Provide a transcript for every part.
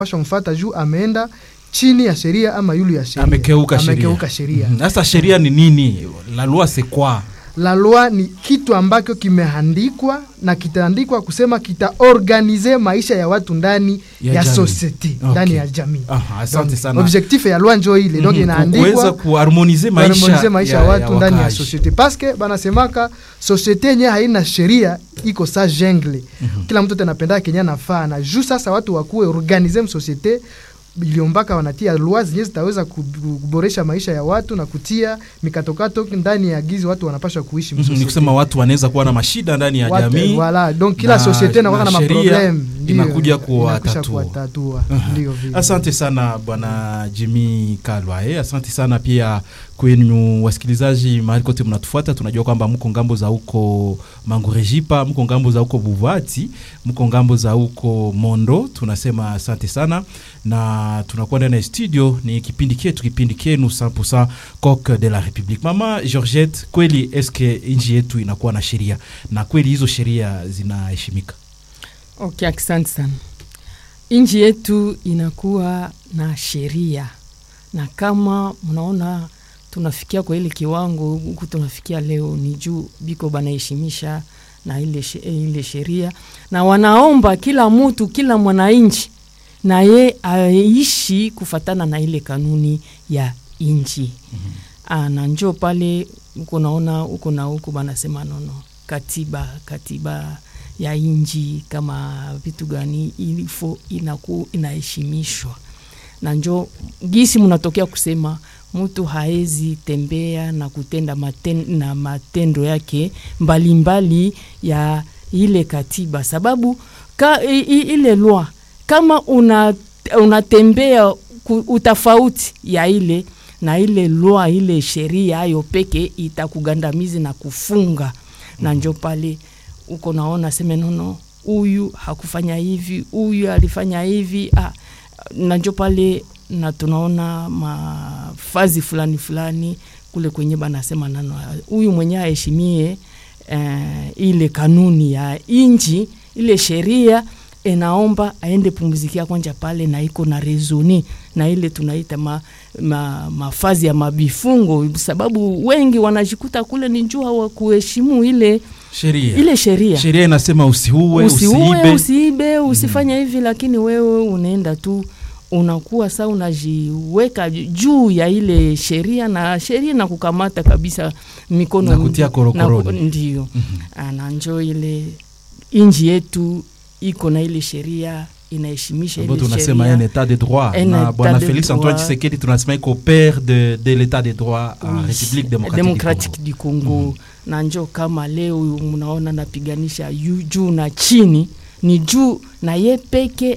pasha mfata juu ameenda chini ya sheria ama yulu ya sheria amekeuka sheria. amekeuka sheria Mhm. Sasa sheria ni nini? La loi c'est quoi? la loi ni kitu ambacho kimeandikwa na kitaandikwa kusema kitaorganize maisha ya watu ndani Ya ya, jamii. society Okay. ndani ya jamii Aha, asante Donc, sana. objectif ya loi njo ile donc Mhm. inaandikwa kuweza kuharmonize maisha, kuharmonize maisha ya watu ndani ya wakaaji. societe paske banasemaka societe yenye haina sheria iko sa jungle Mhm. kila mtu anapenda kenye anafaa na juu sasa watu wakuwe organize msosiete iliombaka wanatia loi zenye zitaweza kub- kuboresha maisha ya watu na kutia mikatokato ndani ya gizi watu wanapasha kuishi Mhm, ni msosiete. kusema watu wanaweza kuwa na mashida ndani ya Watu- jamii Voilà, donc kila na- societe inakuwa na na sheria maproblem ndio, inakuja inakwisha kuwatatua. kuwatatua ndio vile. Asante sana bwana Jimmy Kalwa. Eh, asante sana pia kwenu wasikilizaji mahali kote mnatufuata. Tunajua kwamba mko ngambo za huko Mangurejipa, mko ngambo za huko Buvati, mko ngambo za huko Mondo. Tunasema asante sana na tunakuwa ndani ya studio, ni kipindi chetu, kipindi kenu 100% Coq de la Republique. Mama Georgette, kweli eske nchi yetu inakuwa na sheria na kweli hizo sheria zinaheshimika? Okay, asante sana. Nchi yetu inakuwa na sheria, na kama mnaona tunafikia kwa ile kiwango huku tunafikia leo, ni juu biko banaheshimisha na ile, she- ile sheria, na wanaomba kila mtu, kila mwananchi na ye aishi kufatana na ile kanuni ya nchi Ah, na njo pale uko naona uko na huko banasema nono katiba katiba ya inji kama vitu gani ilifo inaku inaheshimishwa na njo gisi mnatokea kusema mtu haezi tembea na kutenda maten, na matendo yake mbalimbali mbali ya ile katiba sababu ka, i, i, ile lwa kama una unatembea ku- utafauti ya ile na ile lwa ile sheria ayo peke itakugandamizi na kufunga na njo pale uko naona seme nono huyu hakufanya hivi huyu alifanya hivi ah, na njo pale na tunaona mafazi fulani fulani kule kwenye banasema nano huyu mwenye aheshimie eh, ile kanuni ya inji ile sheria enaomba aende pumzikia kwanja pale na iko na rezoni na ile tunaita ma, ma, mafazi ya mabifungo sababu wengi wanajikuta kule ni juu hawakuheshimu ile Sheria ile sheria sheria inasema usiue, usiue usiibe. usiibe usifanye hivi lakini wewe unaenda tu unakuwa saa unajiweka juu ya ile sheria na sheria na kukamata kabisa mikono Na kutia korokoroni. na ku- ndio mm-hmm. na njo ile inji yetu iko na ile sheria inaheshimisha ambayo ile tunasema sheria un état de droit Un na état bwana de Felix Antoine droit. Tshisekedi tunasema iko père de, de l'état de droit en Oui, République démocratique, Democratic du Congo. du Congo na njo kama leo mnaona napiganisha yu- juu na chini ni juu na ye peke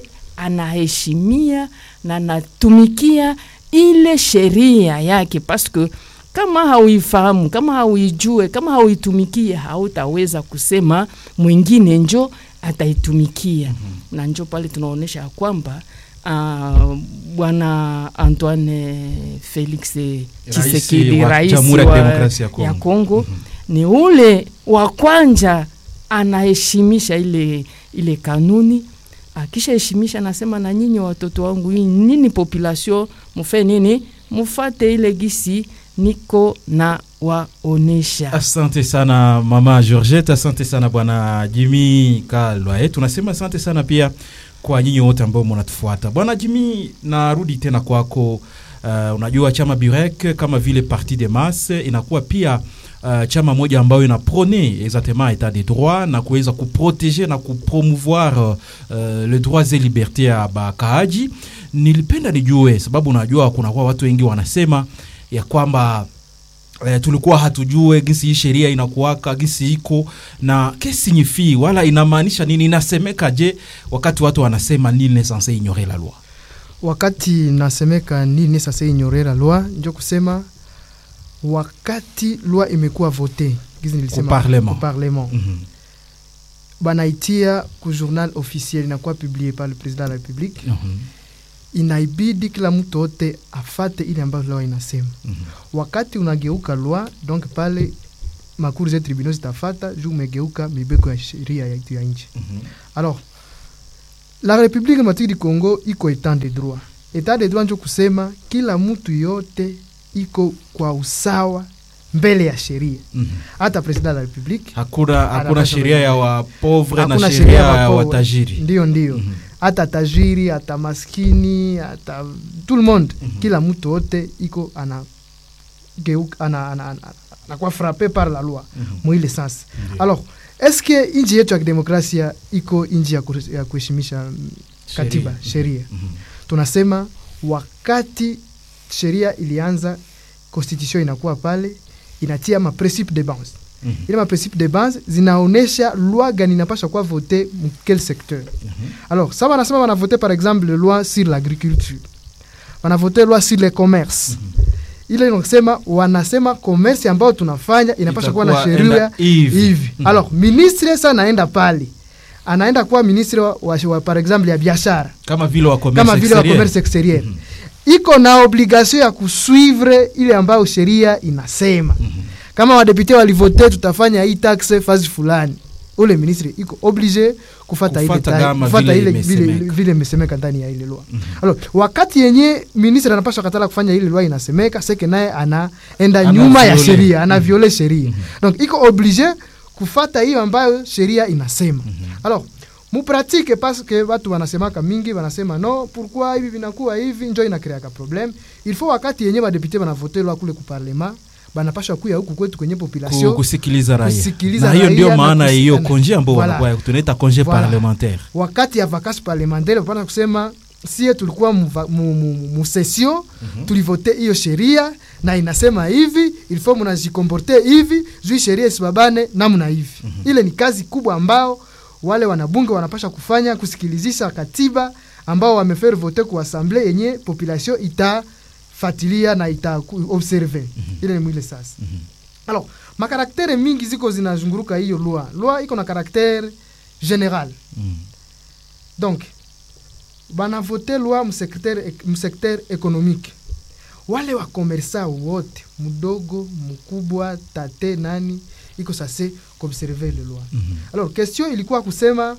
anaheshimia na anatumikia ile sheria yake paske kama hauifahamu kama hauijue kama hauitumikie hautaweza kusema mwingine njo ataitumikia mm-hmm. na njo pale tunaonyesha ya kwamba uh, bwana Antoine Felix Tshisekedi wa rais Jamhuri ya wa, Kidemokrasia ya Kongo. ya Kongo ni ule wa kwanja anaheshimisha ile ile kanuni akishaheshimisha anasema na nyinyi watoto wangu hii nini population mufe nini mufate ile gisi niko na waonesha asante sana mama georgette asante sana bwana jimi kalwa eh, tunasema asante sana pia kwa nyinyi wote ambao mnatufuata bwana jimi narudi tena kwako uh, unajua chama burek kama vile parti de masse inakuwa pia uh, chama moja ambayo ina prone exactement etat de droit na kuweza kuproteger na kupromouvoir uh, le droits et liberté ya bakaaji nilipenda nijue sababu unajua kunakuwa watu wengi wanasema ya kwamba eh, tulikuwa hatujue gisi hii sheria inakuwaka gisi iko na kesignifie wala inamaanisha nini inasemeka je wakati watu wanasema nil ne censé ignorer la loi wakati nasemeka nini sasa ignorer la loi njo kusema wakati loi imekuwa vote gizi nilisema Au parlement. au parlement Mhm. banaitia ku journal officiel inakuwa publié par le président de la république Mhm. inaibidi kila mtu wote afate ile ambayo loi inasema Mhm. wakati unageuka loi donc pale makuru za tribunaux zitafata juu umegeuka mibeko ya sheria yetu ya nchi Mhm. alors la République démocratique du Congo iko etat de droit. Etat de droit njo kusema kila mtu yote iko kwa usawa mbele ya sheria, Mhm. hata president la République hakuna hakuna Anapaswa sheria ya wapovre na hakuna sheria ya wapo- watajiri Ndio, ndio Mhm. hata tajiri hata maskini hata tout le monde kila mtu wote iko ana geuka ana, ana, ana, anakuwa frappe par la loi Mhm. mwile sens Ndio. alors est-ce que inji yetu ya kidemokrasia iko inji ya kuheshimisha ya kuheshimisha mm, katiba Sheria. sheria Mhm. tunasema wakati sheria ilianza constitution inakuwa pale inatia ma principe de base Mhm. ile ma principe de base zinaonesha loi gani inapasha kuwa vote mu quel secteur Mhm. alors ça wanasema wanavote par exemple loi sur l'agriculture wanavote loi sur le commerce ile inasema wanasema commerce ambayo tunafanya inapasha kuwa na Itakuwa sheria enda hivi. hivi Mhm. alors ministre sa anaenda pale anaenda kuwa ministre wa, wa, wa, par exemple ya biashara kama vile wa commerce kama vile wa exterieur. commerce exterieur Mhm. iko na obligation ya kusuivre ile ambayo sheria inasema kama wadepute walivote tutafanya hii taxe fazi fulani ule ministre iko oblige kufata ile Kufata ta- kama kufata vile ile vile imesemeka. vile imesemeka ndani ya ile loi alors wakati yenye ministre anapaswa katala kufanya ile loi inasemeka seke naye anaenda Ana nyuma ya viole. sheria ana viole sheria donc iko oblige kufata hiyo ambayo sheria inasema alors mupratike paske watu wanasemaka mingi wanasema no pourquoi hivi vinakuwa hivi njo inakreaka problem il faut wakati yenye badepute banavote lwa kule kuparlema banapasha kuya huku kwetu kwenye Ku- population kusikiliza raia kusikiliza na hiyo raia ndio na maana ya hiyo kusikana. konje ambao Voilà. wanakuwa tunaita konje Voilà. parlementaire wakati ya vacances parlementaire pana kusema sie tulikuwa mu- mu- mu- mu session tulivote hiyo sheria na inasema hivi ilifo munajikomporte hivi juu sheria isibabane namna hivi ile ni kazi kubwa ambao wale wanabunge wanapasha kufanya kusikilizisha katiba ambao wamefaire vote ku assemble yenye population itafatilia na ita observe ile ni mwile sasa alors makaraktere mingi ziko zinazunguruka hiyo loi loi iko na karaktere general Mhm. donc banavote loi msecteur msecteur économique wale wakomersa wote mdogo mkubwa tate nani iko sase kuobserve le loi Mhm. alors question ilikuwa kusema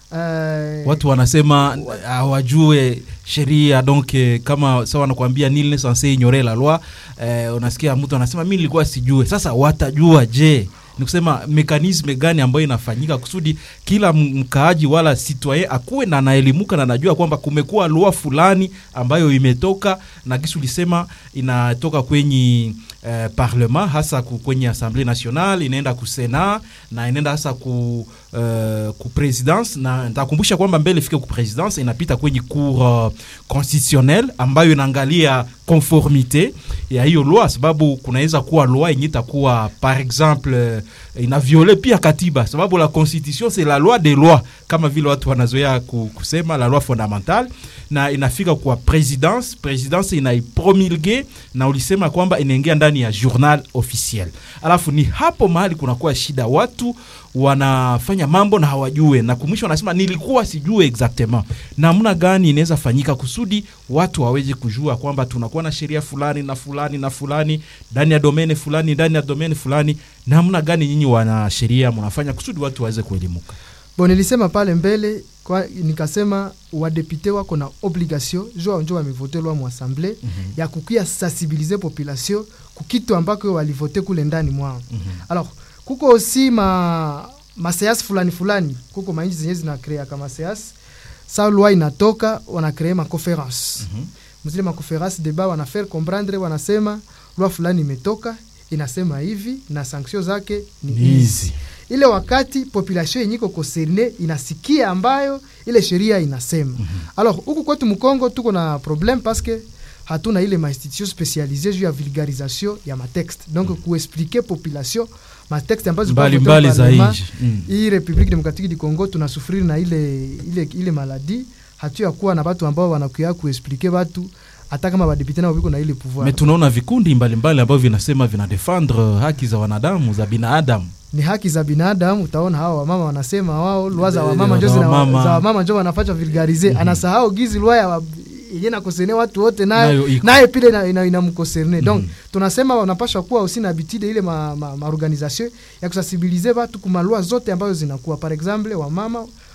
uh, watu wanasema hawajue sheria donc eh, kama sa wanakuambia nil ne censé ignorer la loi eh, unasikia mtu anasema mi nilikuwa sijue sasa watajua je ni kusema mekanisme gani ambayo inafanyika kusudi kila m- mkaaji wala citoyen akuwe na anaelimuka na anajua kwamba kumekuwa lua fulani ambayo imetoka na kisu lisema inatoka kwenye eh, parlement hasa ku- kwenye assemblée nationale inaenda ku senat na inaenda hasa ku, eh, ku presidence na nitakumbusha kwamba mbele ifike ku presidence inapita kwenye cour uh, constitutionnelle ambayo inaangalia conformité ya hiyo loi sababu kunaweza kuwa loi yenye itakuwa par exemple eh, ina viole pia katiba sababu la constitution c'est la loi des lois kama vile watu wanazoea ku- kusema la loi fondamentale na inafika kwa presidence presidence inaipromulge na ulisema kwamba inaingia ndani ya journal officiel alafu ni hapo mahali kunakuwa shida watu wanafanya mambo na hawajue na kumwisho wanasema nilikuwa sijue exactement namna gani inaweza fanyika kusudi watu waweze kujua kwamba tunakuwa na sheria fulani na fulani na fulani ndani ya domene fulani ndani ya domene fulani namna gani nyinyi wana sheria mnafanya kusudi watu waweze kuelimuka bon nilisema pale mbele kwa, nikasema wadepute wako na obligation jo njo wamevote lwa mu assemble mm -hmm. ya kukia sensibilize population kukitu ambako walivote kule ndani mwao mm -hmm. alors kuko aussi ma maseasi fulani fulani kuko mainji zenye zinakrea kama seasi sa loi inatoka wanakree maconference mm -hmm. mzile maconference deba wanafaire comprendre wanasema loi fulani imetoka inasema hivi na sanction zake ni hizi ile wakati population yenye iko concerne inasikia ambayo ile sheria inasema mm -hmm. alors huku kwetu mkongo tuko na problème parce que hatuna ile mainstitution spécialisée juu ya vulgarisation ya matexte donc mm -hmm. kuexplique population matexte ambazo mbalimbali za nchi mm. hii République démocratique du Congo tunasufiri na ile ile ile maladie hatu ya kuwa na watu ambao wanakuya kuexplique watu hata kama badepute nao viko na ile pouvoir me tunaona vikundi mbalimbali ambavyo vinasema vinadefendre haki za wanadamu za binadamu ni haki za binadamu. Utaona hawa wamama wanasema wao lwa za Eh, wamama njo za zina- wamama. za wamama njo wanafacha vulgarize Mhm. anasahau gizi lwa ya wa- yenye nakosene watu wote naye Nayo iko. naye pile ina- ina- inamkoserne donc Mhm. tunasema wanapasha kuwa aussi na habitude ile ma, ma, ma organisation ya kusensibilize watu kuma lwa zote ambazo zinakuwa par exemple wamama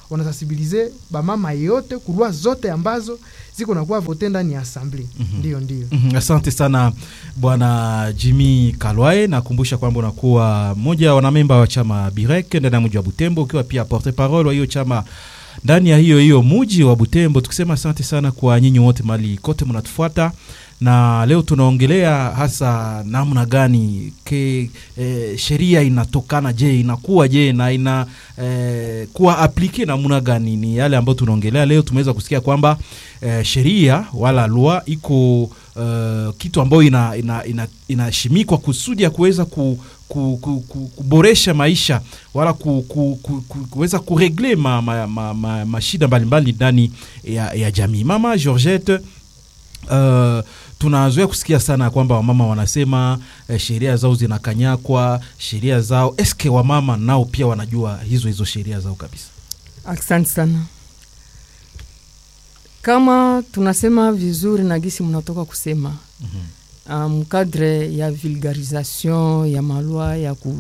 wanasensibilize bamama yote kurua zote ambazo ziko nakuwa vote ndani ya asamble Mhm. ndio ndio Mhm, Asante sana bwana Jimmy Kalwae. Nakumbusha kwamba unakuwa mmoja wa wanamemba wa chama Birek ndani ya mji wa Butembo, ukiwa pia porte parole wa hiyo chama ndani ya hiyo hiyo muji wa Butembo, tukisema asante sana kwa nyinyi wote mali kote mnatufuata, na leo tunaongelea hasa namna gani ke eh, sheria inatokana je, inakuwa je na ina eh, kuwa aplike namna gani? Ni yale ambayo tunaongelea leo. Tumeweza kusikia kwamba eh, sheria wala lua iko uh, kitu ambayo inashimikwa ina, ina, inashimikwa kusudi ya kuweza ku, ku, ku, ku, kuboresha maisha wala ku, ku, ku, ku, kuweza kuregle ma, ma, ma, ma, mashida mbalimbali ndani ya, ya jamii. Mama Georgette Uh, tunazoea kusikia sana kwamba wamama wanasema eh, sheria zao zinakanyakwa, sheria zao eske wamama nao pia wanajua hizo hizo sheria zao kabisa? Asante sana. Kama tunasema vizuri na gisi mnatoka kusema Mhm. mkadre ya vulgarisation ya malwa ya ku,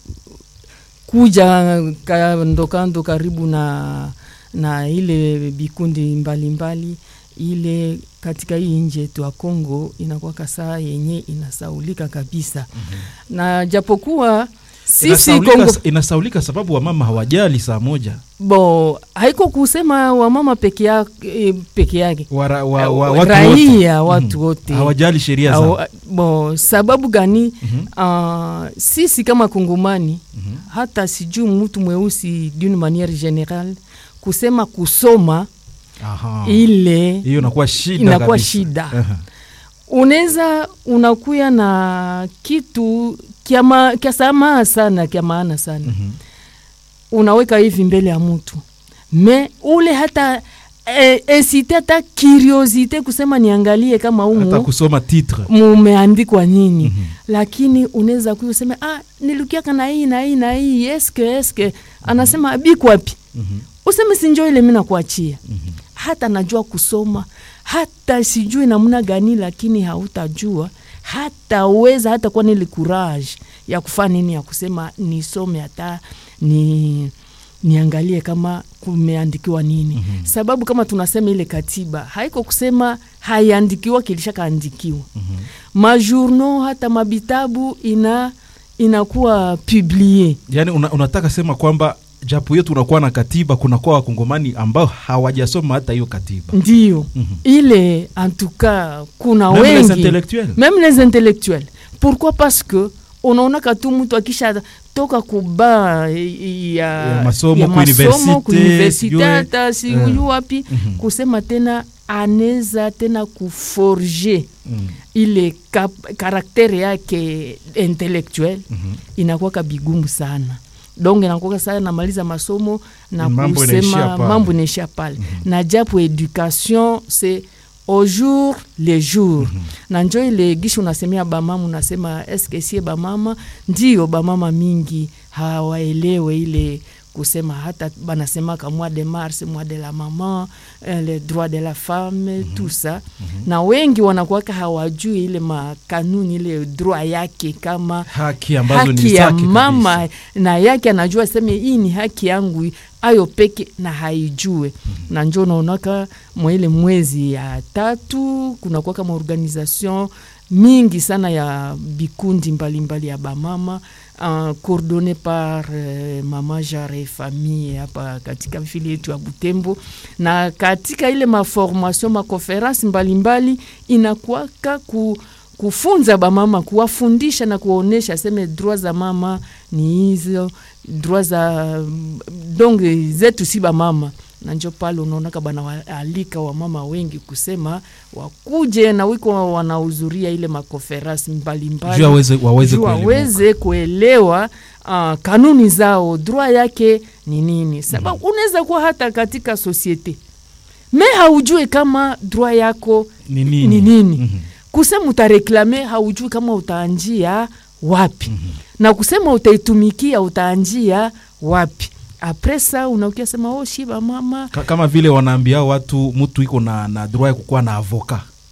kuja kando kando karibu na, na ile bikundi mbalimbali mbali, ile katika hii nchi yetu ya Kongo inakuwa kasaa yenye inasaulika kabisa na japokuwa sisi Inasaulika, Kongo inasaulika sababu wamama hawajali saa moja bo haiko kusema wamama peke yake, peke yake Wara, wa, wa, Eh, watu raia wote. watu Mhm. wote hawajali sheria zao. Au- bo sababu gani Mhm. ah, sisi kama kongomani Mhm. hata sijuu mtu mweusi d'une manière générale kusema kusoma Aha. ile hiyo inakuwa shida inakuwa kabisa. shida. Aha. unaweza unakuya na kitu kya ma- kya samaa sana kya maana sana Mhm. unaweka hivi mbele ya mtu me ule hata e, esite hata curiosite kusema niangalie kama hata umu kusoma titre mumeandikwa nini Mhm. lakini unaweza kuya useme ah, nilukiaka na hii na hii na hii eske eske anasema bikwapi Mhm. useme sinjo ile mi nakuachia Mhm. hata najua kusoma hata sijui namna gani lakini hautajua hata uweza hata kuwa nili courage ya kufanya nini ya kusema nisome hata ni niangalie kama kumeandikiwa nini Mhm. sababu kama tunasema ile katiba haiko kusema haiandikiwa kilishakaandikiwa Mhm. majournaux hata mabitabu ina inakuwa publie yaani una, unataka sema kwamba japo hiyo tunakuwa na katiba kunakuwa wakongomani ambao hawajasoma hata hiyo katiba ndio Mhm. ile en tout cas kuna Même les wengi intellectuels. même les intellectuels pourquoi parce que unaonaka tu mtu akisha toka kuba ya, Ya masomo, ku universite, kuuniversite sijue. hata sijui Eh. wapi Mhm. kusema tena aneza tena kuforge Mhm. ile kap- karaktere yake intellectuel Mhm. inakuwaka bigumu sana donc inakuwaka sana namaliza masomo na Mambo inaishia kusema pale. mambo inaishia pale na japo education c'est au jour le jour na njo ile gishi unasemea bamama unasema eske sie bamama ndio bamama mingi hawaelewe ile kusema hata banasemaka mois de mars mois de la maman eh, le droit de la femme tout ça na wengi wanakuwaka hawajui ile makanuni ile droit yake kama haki ambazo ni haki ya zake mama kabisa. na yake anajua seme hii ni haki yangu ayo peke na haijue na njo naonaka mwaile mwezi ya tatu kunakuwa kama organisation mingi sana ya bikundi mbalimbali mbali ya bamama uh, coordonné par uh, mama jare famille hapa katika vile yetu ya Butembo, na katika ile maformation makonferensi mbalimbali inakuwaka ku kufunza bamama kuwafundisha na kuwaonesha seme droit za mama ni hizo droit za donc zetu si bamama na njo pale unaonaka banawaalika wamama wengi kusema wakuje na wiko wanahudhuria ile makonferensi mbalimbali Juu waweze waweze juu kuelewa. waweze kuelewa uh, kanuni zao droit yake ni nini sababu unaweza kuwa hata katika sosiete me haujue kama droit yako Ni nini? ni nini Mhm. kusema utareklame haujui kama utaanjia wapi na kusema utaitumikia utaanjia wapi apres sa unaukia sema oh shiba mama Ka- kama vile wanaambia watu mtu iko na, na droit ya kukuwa na avoka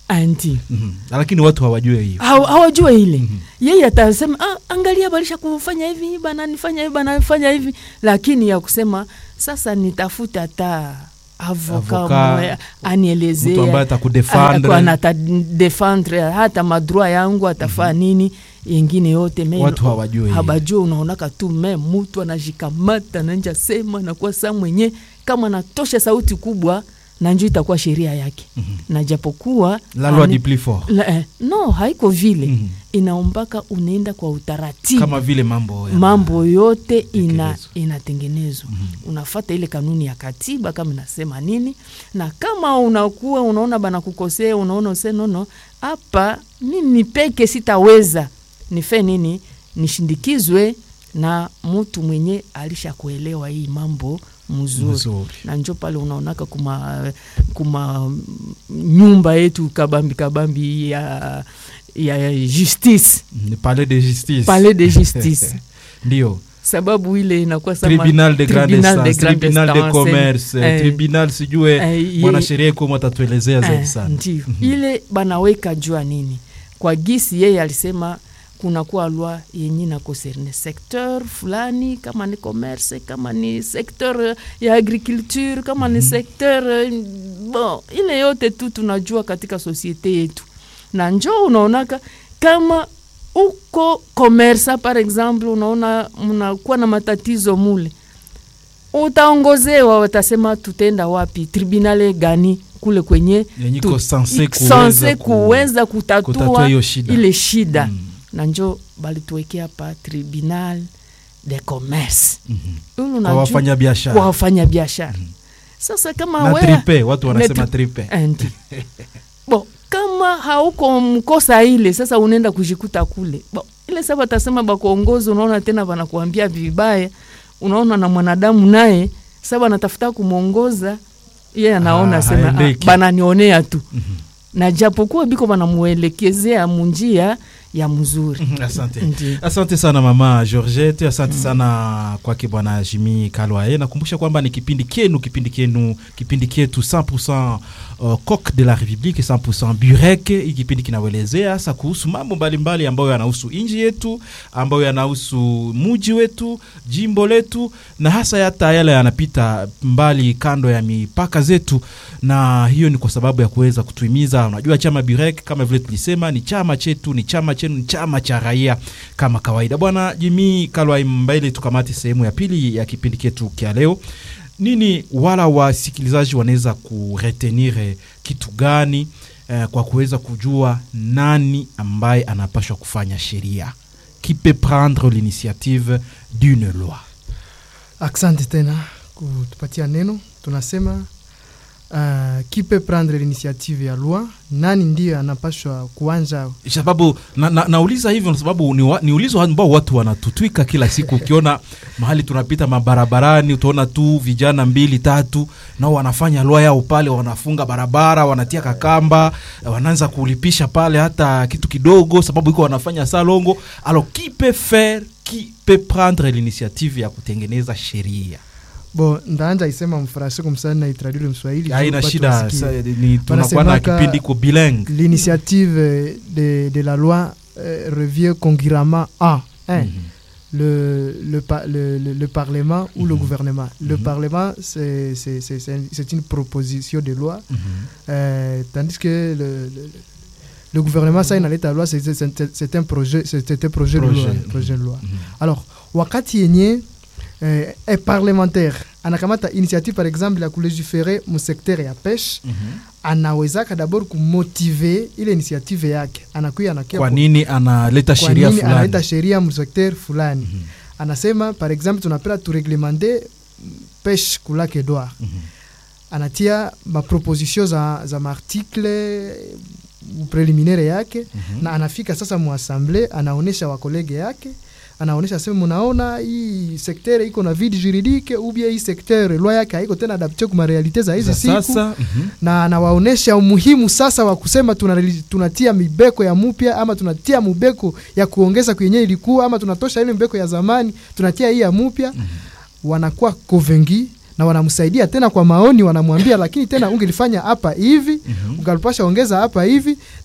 anti Mhm. lakini watu hawajue hiyo Haw- hawajue ile yeye atasema ah, angalia balisha kufanya hivi bananifanya hivi banafanya hivi lakini ya kusema sasa nitafuta hata avoka Avoka, mwe- anielezee mtu ambaye atakudefendre. atadefendre hata madroit yangu atafaa nini yengine yote me Watu hawajue hiyo. habajue unaonaka tu me mutu anajikamata nanja sema nakuwa saa mwenye kama natosha sauti kubwa na njo itakuwa sheria yake na japokuwa la loi ani- du plus fort la, eh, no haiko vile Mhm. inaombaka unaenda kwa utaratibu kama vile mambo ya- mambo yote ina, Tekelezwa. inatengenezwa unafata ile kanuni ya katiba kama inasema nini na kama unakuwa unaona bana kukosea unaona use nono hapa mimi peke sitaweza nife nini nishindikizwe na mtu mwenye alisha kuelewa hii mambo mzuri Mzuri. na njo pale unaonaka kuma, kuma mm, nyumba yetu kabambi kabambi ya, ya justice ni palais de justice palais de justice ndio sababu ile inakuwa sama- tribunal de grande tribunal de instance grande tribunal de instance, commerce eh, tribunal sijue eh, ye- mwanasheria iko atatuelezea zaidi eh, sana ndio ile banaweka jua nini kwa gisi yeye alisema kunakuwa lwa yenye na concerne secteur fulani kama ni commerce kama ni secteur ya agriculture kama ni secteur eh, bon ile yote tu tunajua katika sosiete yetu na njo unaonaka kama uko komersa par exemple unaona mnakuwa na matatizo mule utaongozewa watasema tutenda wapi tribunale gani kule kwenye Yenye tu- iko sense ik- kuweza sense ku- kuweza kutatua kutatua hiyo shida. ile shida Mm. na njo balituwekea pa tribunal de commerce Mhm. Ulu kwa unajua- wafanya kwa biashara wafanya biashara sasa kama na we- tripe watu wanasema Na tri- tripe Andi. bo kama hauko mkosa ile sasa unaenda kujikuta kule bo, ile sasa watasema bakuongozi unaona tena wanakuambia vibaya unaona na mwanadamu naye sasa anatafuta kumwongoza yeye anaona Ah, sema ah, haendeki. bananionea tu na japokuwa biko banamuelekezea munjia ya mzuri Mhm, asante Ndiyo. asante sana mama georgette asante sana kwake bwana jimi kalwae nakumbusha kwamba ni kipindi kenu kipindi kenu kipindi ketu 100 uh, coq de la république 100 burek hii kipindi kinawelezea hasa kuhusu mambo mbalimbali ambayo yanahusu nchi yetu ambayo yanahusu muji wetu jimbo letu na hasa hata yale yanapita mbali kando ya mipaka zetu na hiyo ni kwa sababu ya kuweza kutuhimiza unajua chama burek kama vile tulisema ni chama chetu ni chama chenu ni chama cha raia kama kawaida bwana jimi kalwai mbele tukamate sehemu ya pili ya kipindi chetu kya leo nini wala wasikilizaji wanaweza kuretenire kitu gani eh, kwa kuweza kujua nani ambaye anapashwa kufanya sheria qui peut prendre l'initiative d'une loi Asante tena kutupatia neno. Tunasema uh, qui peut prendre l'initiative ya loi, nani ndiyo anapashwa kuanja sababu na, na, nauliza hivyo kwa sababu ni, wa, ni ulizo ambao watu wanatutwika kila siku ukiona mahali tunapita mabarabarani utaona tu vijana mbili tatu nao wanafanya lwa yao pale wanafunga barabara wanatia kakamba wanaanza kulipisha pale hata kitu kidogo sababu iko wanafanya salongo alors qui peut faire qui peut prendre l'initiative ya kutengeneza sheria bo ndaanja isema mfaransa kumsana na itradule mswahili haina watu shida wasikie. sa- ni tunakuwa na Wanasemaka- kipindi ko bilingue L'initiative de, de la loi euh, revient concurremment à un, Mhm. le, le, pa- le, le, le Parlement ou le Mhm. gouvernement. Le Mhm. Parlement, c'est c'est- c'est- c'est un- c'est une proposition de loi, Mhm. euh, tandis que le, le, le gouvernement, ça, il a la loi, c'est c'est- c'est un projet, c'est un projet, de loi. Projet. Projet de loi. Mhm. Alors, wakati yenye eh, un parlementaire anakamata initiative par exemple ya kulégiférer mu secteur ya pêche Mhm. anawezaka dabord kumotive ile initiative yake anakuya anakia kwa nini analeta kwa sheria nini fulani analeta sheria mu secteur fulani Mhm. anasema par exemple tunapenda tureglementer pêche kulake Edouard Mhm. anatia maproposition za, za maartikle preliminaire yake Mhm. na anafika sasa muassemble anaonesha wakolege yake anaonesha sema munaona hii sektere iko na vide juridique ubia hii sektere lwa yake haiko tena adapte kuma realite za hizi Za siku sasa mhm. na anawaonesha umuhimu sasa wa kusema tuna, tunatia mibeko ya mupya ama tunatia mubeko ya kuongeza kwenye ilikuwa ama tunatosha ile mbeko ya zamani tunatia hii ya mupya Mhm. wanakuwa kovengi na wanamsaidia tena kwa maoni wanamwambia lakini tena ungelifanya hapa hivi Mhm. ungalipasha ongeza hapa hivi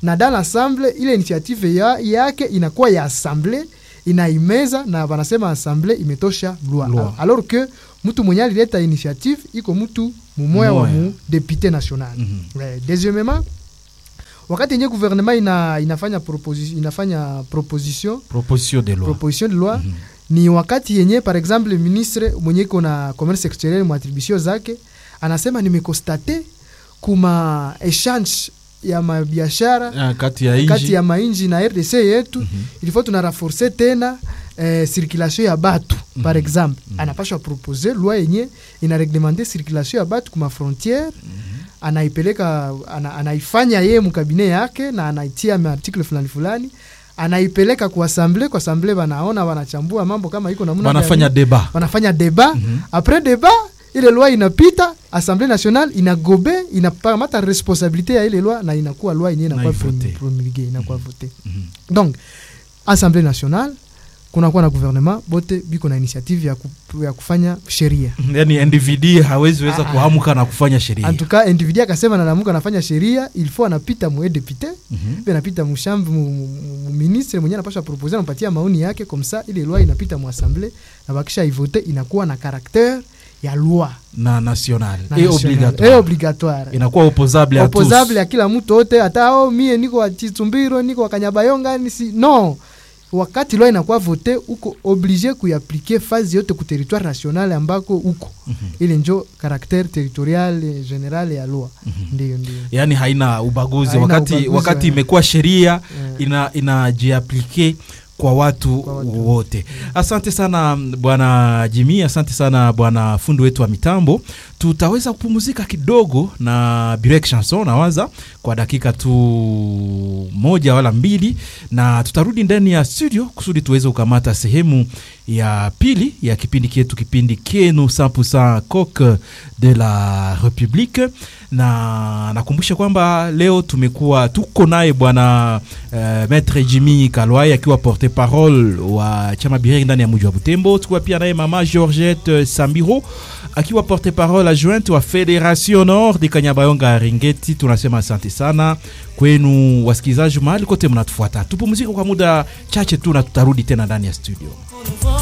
na dans l'assemble ile initiative ya, yake inakuwa ya assemble inaimeza na wanasema assemble imetosha loi Loi. alors que mtu mwenye alileta initiative iko mtu mumoya wa Mumoya. mu député national Mhm. Ouais, deuxièmement wakati yenye gouvernement ina, inafanya, proposi, inafanya proposition proposition de loi proposition de loi Mhm. ni wakati yenye par exemple ministre mwenye iko na commerce exterieur mwatributio zake anasema nimekostate kuma exchange ya mabiashara Ah, kati ya kati inji ya mainji na rdc yetu Mhm. ilifo tuna renforce tena eh, circulation ya batu par Mhm. exemple Mhm. anapashwa propose loi yenye ina reglementer circulation ya batu kuma frontiere anaipeleka ana, anaifanya yeye mkabine yake na anaitia maartikle fulani fulani anaipeleka kwa asamble kwa asamble wanaona wanachambua mambo kama iko namna wanafanya gani. deba wanafanya deba Mhm. apres deba ile loi inapita assemblée nationale inagobe inakamata responsabilité ya ile loi na inakuwa loi yenyewe inakuwa Na ivote. prom- promulguée inakuwa vote Mhm. donc assemblée nationale kunakuwa na gouvernement bote biko na initiative ya, ku, ya kufanya sheria yani individu hawezi weza Ah. kuamka na kufanya sheria en tout cas individu akasema nalamuka anafanya sheria il faut anapita mwe député Mhm. pe anapita mushambi mu- mu- mu- ministre mwenye anapasha propose anapatia maoni yake comme ça ile loi inapita mu assemblée na bakisha ivote inakuwa na caractère ya loi na national na et national. obligatoire Et obligatoire inakuwa opposable à tous opposable ya kila mtu ote hata oh, mie niko wa Chitumbiro niko wa Kanyabayonga nisi no wakati loi inakuwa vote uko oblige kuyaplike fazi yote ku territoire national ambako uko Mhm. ile njo caractère territorial general ya loi Mhm. ndio ndio yani haina ubaguzi Haina wakati, ubaguzi, wakati eh. imekuwa sheria Eh. ina inajiaplike kwa watu, Kwa watu. wote asante sana bwana jimi asante sana bwana fundi wetu wa mitambo tutaweza kupumzika kidogo na birek chanson nawaza kwa dakika tu moja wala mbili na tutarudi ndani ya studio kusudi tuweze kukamata sehemu ya pili ya kipindi kietu kipindi kenu 100% coq de la republique na nakumbusha kwamba leo tumekuwa tuko naye bwana uh, maître jimmy kalwai akiwa porte parole wa chama bireri ndani ya mji wa butembo tukuwa pia naye mama georgette sambiro akiwa porte parole adjointe wa federation nord de kanyabayonga ringeti tunasema asante sana kwenu wasikilizaji mahali kote mnatufuata tupumzike kwa muda chache tu na tutarudi tena ndani ya studio